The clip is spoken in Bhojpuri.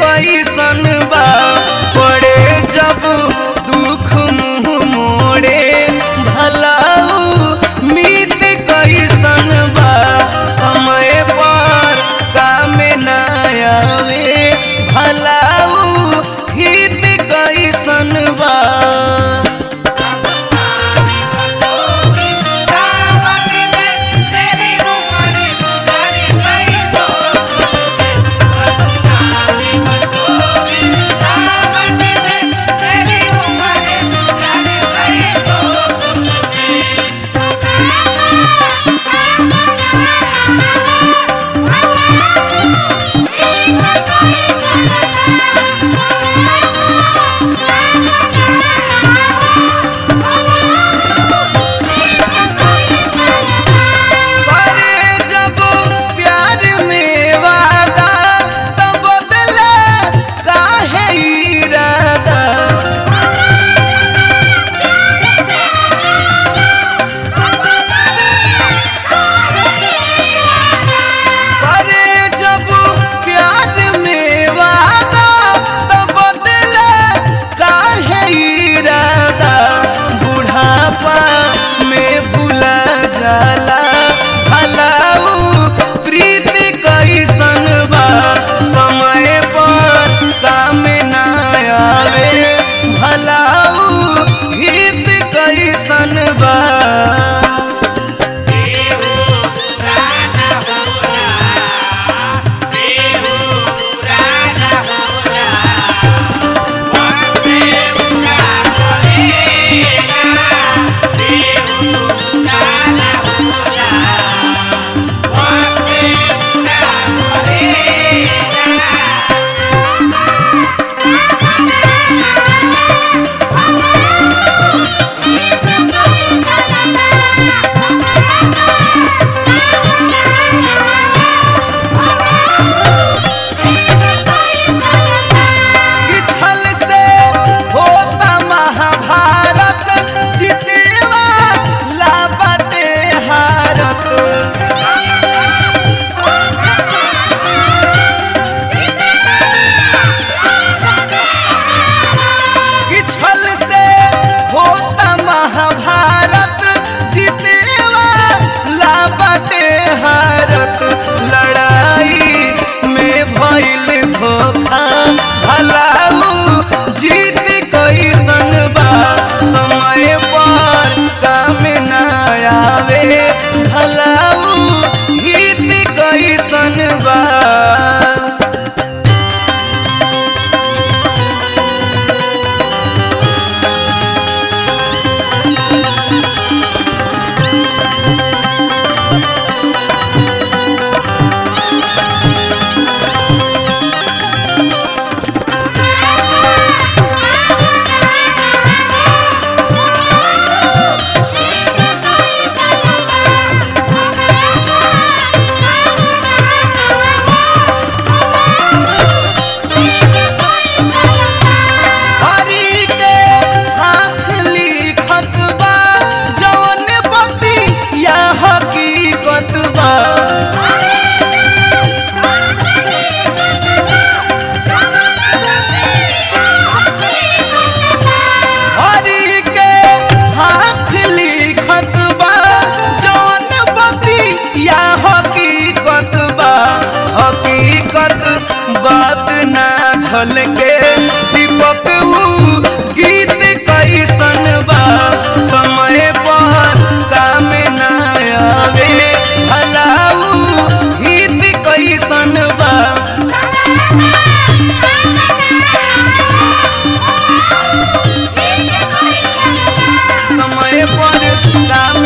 कैसन बा पड़े जब दुख मुँह मोड़े भलाऊ मीत कैसन बा समय पर काम ना आवे भलाऊ हित कैसन बा करे जब प्यार में वादा तब बदला काहे इरादा करे जब प्यार में वादा तब बदला काहे इरादा बुढ़ापा में भुला जाला भलाऊ प्रीति कैसन बा समय पर काम ना आवे भलाऊ हित कैसन बा किछल से होता महाभारत जितेवा लाबते हारत किछल से होता महाभारत जितेवा लाबते हारत लड़ाई में भइल धोखा भलाऊ जीत कैसन बा समय पर काम ना आवे भलाऊ हित कैसन बा हरि के हाथ लिखत बा जौन बती या हकीकत बा हरि के हाथ लिखत बा जौन बती या हकीकत बा हकीकत बात ना झलके दीपक ऊ गीत कैसन बा समय पर काम ना आवे भलाऊ हित कैसन बा समय पर काम